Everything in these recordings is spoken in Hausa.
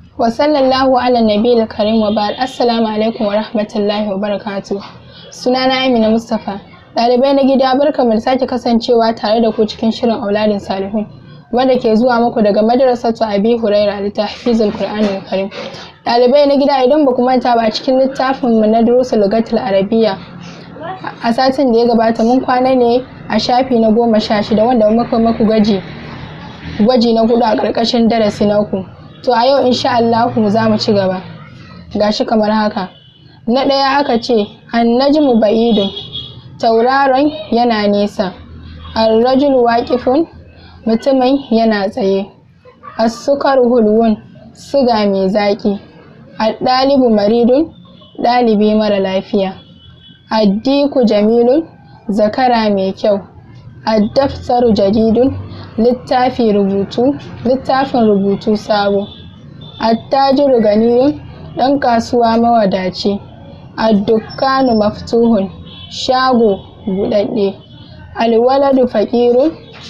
wa sallallahu ala nabiyil karim wa ba'd assalamu alaikum wa rahmatullahi wa barakatuh sunana Amina Mustafa ɗalibai na gida barkamu da sake kasancewa tare da ku cikin shirin auladin salihun wanda ke zuwa muku daga madrasatu abi huraira da tahfizul qur'anil karim ɗalibai na gida idan ba ku manta ba cikin littafin mu na durusul lugatul arabiyya a satin da ya gabata mun kwana ne a shafi na goma sha shida wanda muka maku gaji gwaji na hudu a ƙarƙashin darasi na uku to a yau insha Allah za mu ci gaba gashi kamar haka na ɗaya aka ce annajmu ba'idun tauraron yana nesa arrajulu waqifun mutumin yana tsaye as-sukar hulwun suga mai zaƙi ad-dalibu maridun ɗalibi mara lafiya addiku jamilun zakara mai kyau addaftaru jadidun littafi rubutu littafin rubutu sabo attajiru ganiyun ɗan kasuwa mawadaci addukkanu maftuhun shago buɗaɗɗe alwaladu faƙirun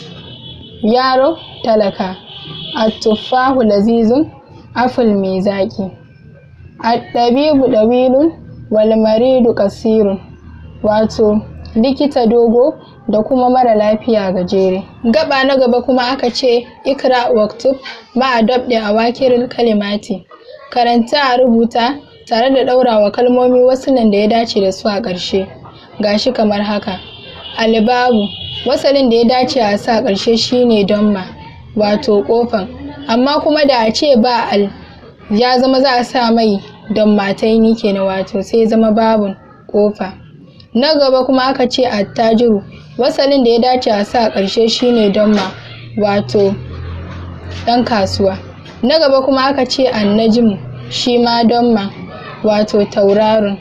yaro talaka attuffahu lazizun aful mai zaƙi addabibu ɗawilun walmaridu kasirun wato likita dogo da kuma mara lafiya gajere gaba na gaba kuma aka ce ikra waktub ma'a dabde a wakirin kalimati karanta a rubuta tare da ɗaurawa kalmomi wasu nan da ya dace da su a ƙarshe gashi kamar haka albabu wasalin da ya dace a sa ƙarshe shine donma wato ƙofan amma kuma da a ce ba al ya zama za a sa mai don mataini kenan wato sai zama babun ƙofa na gaba kuma aka ce attajiru wasalin da ya dace a sa ƙarshe shine donma wato ɗan kasuwa na gaba kuma aka ce annajmu shi ma donma wato tauraron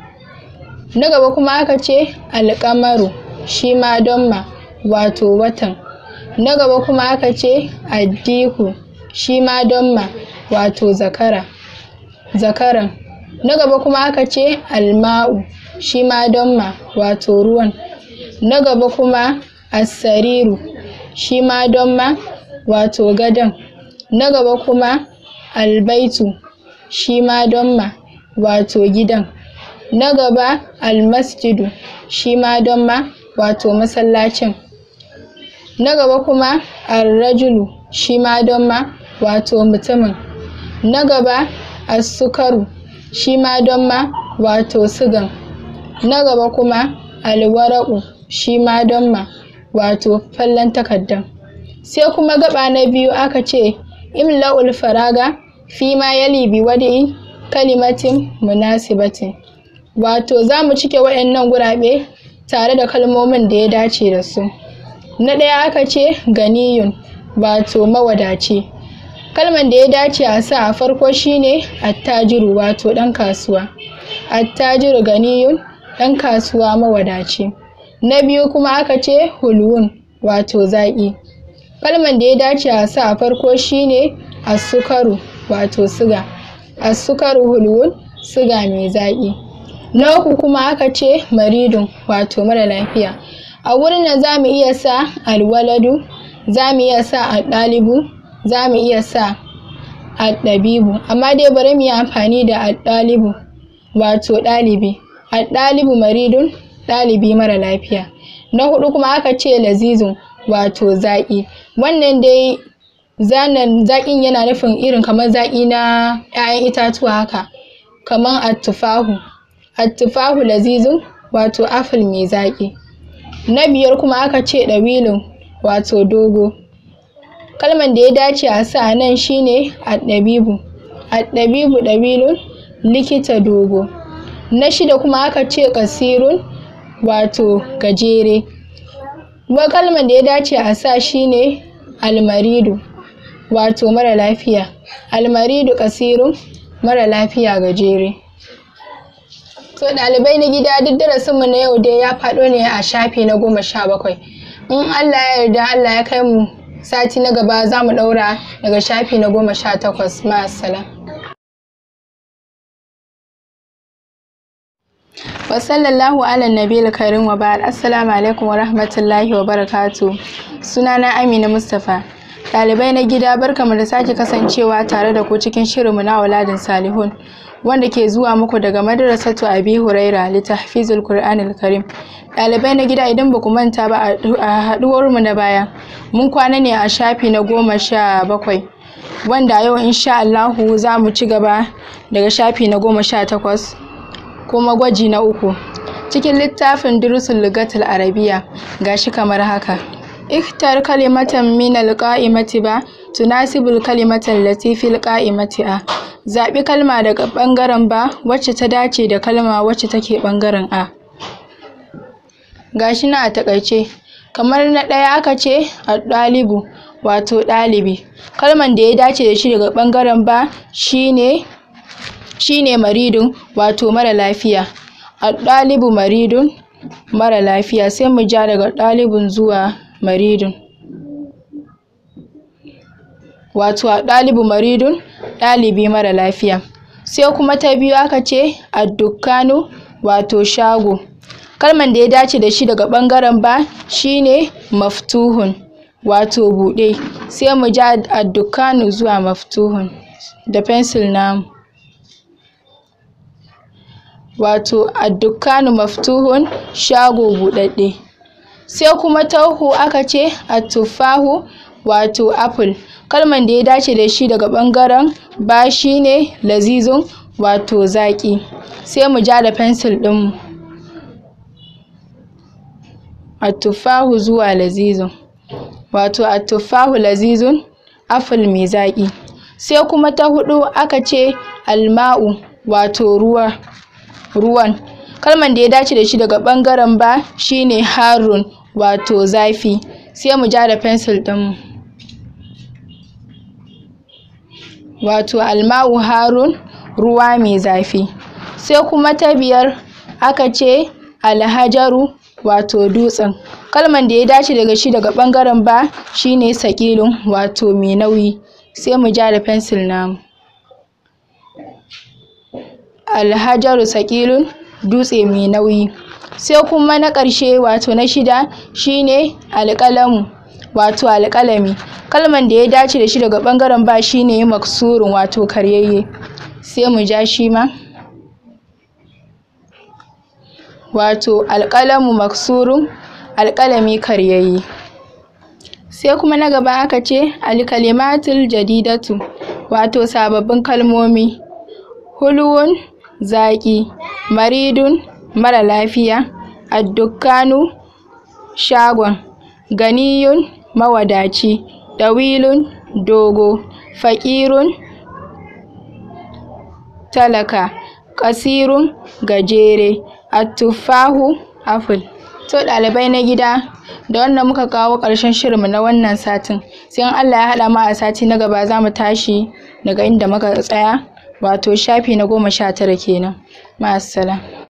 na gaba kuma aka ce alƙamaru shi ma donma wato watan na gaba kuma aka ce addiku shi ma donma wato zakara zakaran na gaba kuma aka ce alma'u shi ma donma wato ruwan na gaba kuma assariru shi ma donma wato gadon na gaba kuma albaitu shi ma donma wato gidan na gaba almasjidu shi ma donma wato masallacin na gaba kuma arrajulu shi ma donma wato mutumin na gaba asukaru shi ma donma wato sigan na gaba kuma alwaraku shi ma donma wato fallon takardan sai kuma gaba na biyu aka ce imla'ul faraga fi ma yali bi wadi kalimatin munasibatin wato za mu cike waɗannan gurabe tare da kalmomin da ya dace da su na ɗaya aka ce ganiyun wato mawadaci kalman da ya dace a sa a farko shine attajiru wato ɗan kasuwa attajiru ganiyun ɗan kasuwa mawadaci na biyu kuma aka ce hulwun wato zaƙi kalman da ya dace a sa a farko shine asukaru wato siga asukaru hulwun siga mai zaƙi na uku kuma aka ce maridun wato mara lafiya a wurin nan za mu iya sa alwaladu za mu iya sa aɗalibu za mu iya sa aɗabibu amma dai bari mu yi amfani da aɗalibu wato ɗalibi aɗalibu maridun ɗalibi mara lafiya na hudu kuma aka ce lazizun wato zaƙi wannan dai zanen zaƙin yana nufin irin kamar zaƙi na 'ya'yan itatuwa haka kamar attufahu attufahu lazizun wato aful mai zaƙi na biyar kuma aka ce ɗawilun wato dogo kalman da ya dace a sa nan shine addabibu addabibu ɗawilun likita dogo na shida kuma aka ce ƙasirun wato gajere kuma kalman da ya dace a sa shine almaridu wato mara lafiya almaridu ƙasirun mara lafiya gajere to ɗalibai na gida duk darasinmu na yau dai ya faɗo ne a shafi na goma sha bakwai in allah ya yarda allah ya kai mu sati na gaba za mu ɗaura daga shafi na goma sha takwas ma'assalam wa sallallahu ala nabiyil karim wa ba'ad assalamu alaikum wa rahmatullahi wa barakatu sunana amina mustapha Ɗalibai na gida barkamu da sake kasancewa tare da ku cikin shirinmu na auladin salihun wanda ke zuwa muku daga madrasatu abi huraira litahfizul qur'anil karim ɗalibai na gida idan baku manta ba a haɗuwarmu na baya mun kwana ne a shafi na goma sha bakwai wanda yau insha Allahu za mu ci gaba daga shafi na goma sha takwas kuma gwaji na uku cikin littafin durusul lugatul arabiya gashi kamar haka اختر كلمة من القائمة با تناسب الكلمة التي في القائمة a zaɓi kalma daga ɓangaren ba wacce ta dace da kalma wacce take ɓangaren a gashi na a taƙaice kamar na ɗaya aka ce ɗalibu wato ɗalibi kalman da ya dace da shi daga ɓangaren ba shine shine maridun wato mara lafiya ɗalibu maridun mara lafiya sai mu ja daga ɗalibun zuwa maridun wato a ɗalibu maridun ɗalibi mara lafiya sai kuma ta biyu aka ce addukkanu wato shago kalman da ya dace da shi daga ɓangaren ba shine maftuhun wato buɗe sai mu ja addukkanu zuwa maftuhun da fensil namu wato addukkanu maftuhun shago buɗaɗɗe sai kuma tauhu aka ce attufahu wato apple kalman da ya dace da shi daga ɓangaren ba shine lazizun wato zaƙi sai mu ja da fensil ɗinmu attufahu zuwa lazizun wato attufahu lazizun apple mai zaƙi sai kuma ta huɗu aka ce alma'u wato ruwa ruwan kalman da ya dace da shi daga ɓangaren ba shine harun wato zafi sai mu ja da fensil ɗinmu wato alma'u harun ruwa mai zafi sai kuma ta biyar aka ce alhajaru wato dutsen kalman da ya dace daga shi daga ɓangaren ba shine sakilun wato mai nauyi sai mu ja da fensil namu alhajaru sakilun dutse mai nauyi sai kuma na ƙarshe wato na shida shine alƙalamu wato alƙalami kalman da ya dace da shi daga ɓangaren ba shine maksurun wato karyayye sai mu ja shi ma wato alƙalamu maksurun alƙalami karyayye sai kuma na gaba aka ce alkalimatul jadidatu wato sababbin kalmomi hulwun zaƙi maridun mara lafiya addukkanu shagon ganiyun mawadaci ɗawilun dogo faƙirun talaka ƙasirun gajere attuffahu apple to ɗalibai na gida da wannan muka kawo ƙarshen shirinmu na wannan satin sai in Allah ya haɗa mu a sati na gaba za mu tashi daga inda muka tsaya wato shafi na goma sha tara kenan ma'assalam